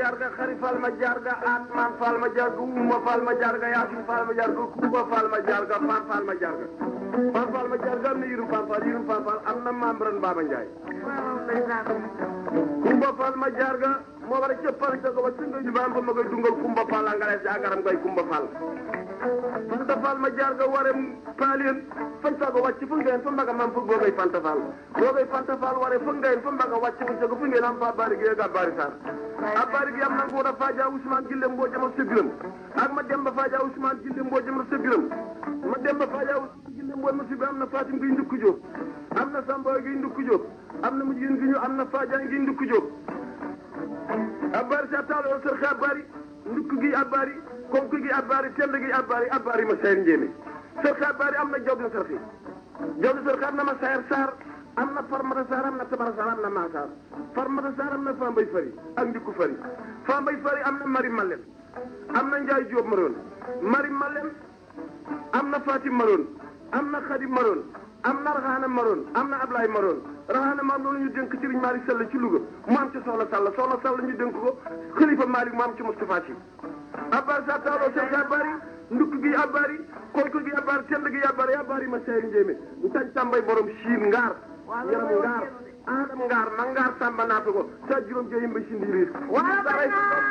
jarga xari fal ma jarga atman fal ma jarga uma fal ma jarga yasin fal ma jarga kuba fal ma jarga fan fal ma jarga fan fal ma jarga am na yirum fan fal yirum fan fal am na membran Baba Ndiaye kumba fal ma jarga moo war a cëppal ca ko ba singa ñu baam ba ma koy dungal kumba fal a ngalees agaram koy kumba fal fanta fal ma jarga ware paalien fan sago wàcc fu ngeen fa mbaga mam fu googay fanta fal googay fanta fal ware fu ngeen fa mbaga wàcc fu sago fu ngeen am fa bari gi ga bari sar a bari gi am na nguur a faaja Ousmane Gille mboo jama sebiram ak ma demba faaja Ousmane Gille mboo jama sebiram ma demba faaja Ousmane Gille mboo ma sebiram am na Fatim gi ndukku Jóob am na Samba gi ndukku Jóob am na mujjin gi ñu am na Faaja gi ndukku Jóob a bari sa taalo sër xe a bari ndukk gi a bari konk gi a bari tend gi a bari a bari ma sayar njéeme sër xe a bari am na jawdi sër xe jawdi sër xe am na ma sayar saar am na farmata saar am na tabara saar am na maasaar farmata saar am na fambay fari ak ndikku fari fambay fari am na mari malem am na njaay jóob maroon mari malem am na fatim maroon am na xadim maroon am na raxaana maroon am na ablaay maroon raxaana maam loolu ñu dénk sëriñ Malick Sall ci Louga mu am ci soxla Sall soxla Sall ñu dénk ko xalifa Malick mu am ci Moustapha Sy abbar sa taaloo seen sa bari ndukk gi abari konk gi abari tend gi abari abari ma sey njéeme ntañ tàmbay borom siin ngaar yaram ngaar adam ngaar ma ngaar samba naata ko sa juróom jeyim ba sindi riir